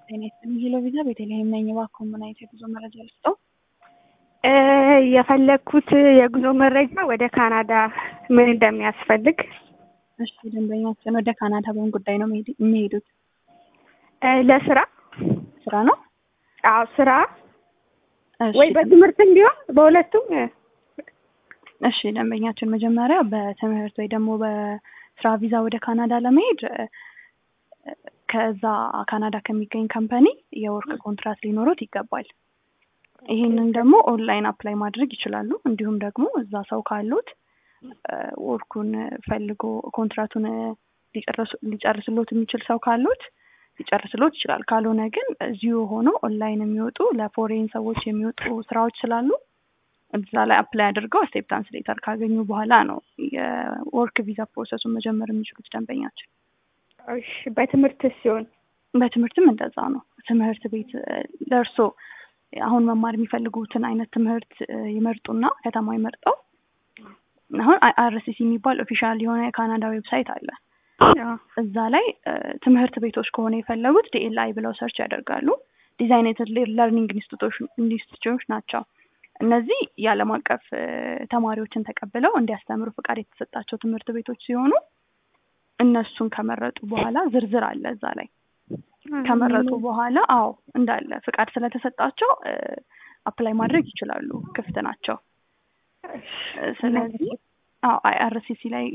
ጤና ይስጥልኝ ሄሎ ቪዛ ቤተልሔም ነኝ። እባክዎ ምን አይነት የጉዞ መረጃ ልስጥዎ? የፈለግኩት የጉዞ መረጃ ወደ ካናዳ ምን እንደሚያስፈልግ። እሺ ደንበኛችን ወደ ካናዳ በምን ጉዳይ ነው መሄድ- የሚሄዱት? ለስራ ስራ ነው? አዎ ስራ እሺ ወይ በትምህርትም ቢሆን በሁለቱም እሺ ደንበኛችን መጀመሪያ በትምህርት ወይ ደግሞ በስራ ቪዛ ወደ ካናዳ ለመሄድ እ፣ ከዛ ካናዳ ከሚገኝ ካምፓኒ የወርክ ኮንትራት ሊኖሩት ይገባል። ይህንን ደግሞ ኦንላይን አፕላይ ማድረግ ይችላሉ። እንዲሁም ደግሞ እዛ ሰው ካሉት እ፣ ወርኩን ፈልጎ ኮንትራቱን እ፣ ሊጨርሱ- ሊጨርስሎት የሚችል ሰው ካሉት ሊጨርስሎት ይችላል። ካልሆነ ግን እዚሁ ሆኖ ኦንላይን የሚወጡ ለፎሬን ሰዎች የሚወጡ ስራዎች ስላሉ እዛ ላይ አፕላይ አድርገው አክሴፕታንስ ሌተር ካገኙ በኋላ ነው የወርክ ቪዛ ፕሮሰሱን መጀመር የሚችሉት ደንበኛችን። እሺ በትምህርት ሲሆን በትምህርትም እንደዛ ነው። ትምህርት ቤት እ፣ ለእርሶ አሁን መማር የሚፈልጉትን አይነት ትምህርት እ፣ ይመርጡና ከተማ ይመርጠው አሁን አይአርሲሲ የሚባል ኦፊሻል የሆነ የካናዳ ዌብሳይት አለ። እዛ ላይ እ፣ ትምህርት ቤቶች ከሆነ የፈለጉት ዲኤልአይ ብለው ሰርች ያደርጋሉ። ዲዛይኔትድ ለርኒንግ ኢንስቲትዩቶች ናቸው። እነዚህ የዓለም አቀፍ እ፣ ተማሪዎችን ተቀብለው እንዲያስተምሩ ፍቃድ የተሰጣቸው ትምህርት ቤቶች ሲሆኑ እነሱን ከመረጡ በኋላ ዝርዝር አለ እዛ ላይ ከመረጡ በኋላ አዎ እንዳለ ፍቃድ ስለተሰጣቸው አፕላይ ማድረግ ይችላሉ። ክፍት ናቸው። እ፣ ስለዚህ አዎ አይአርሲሲ ላይ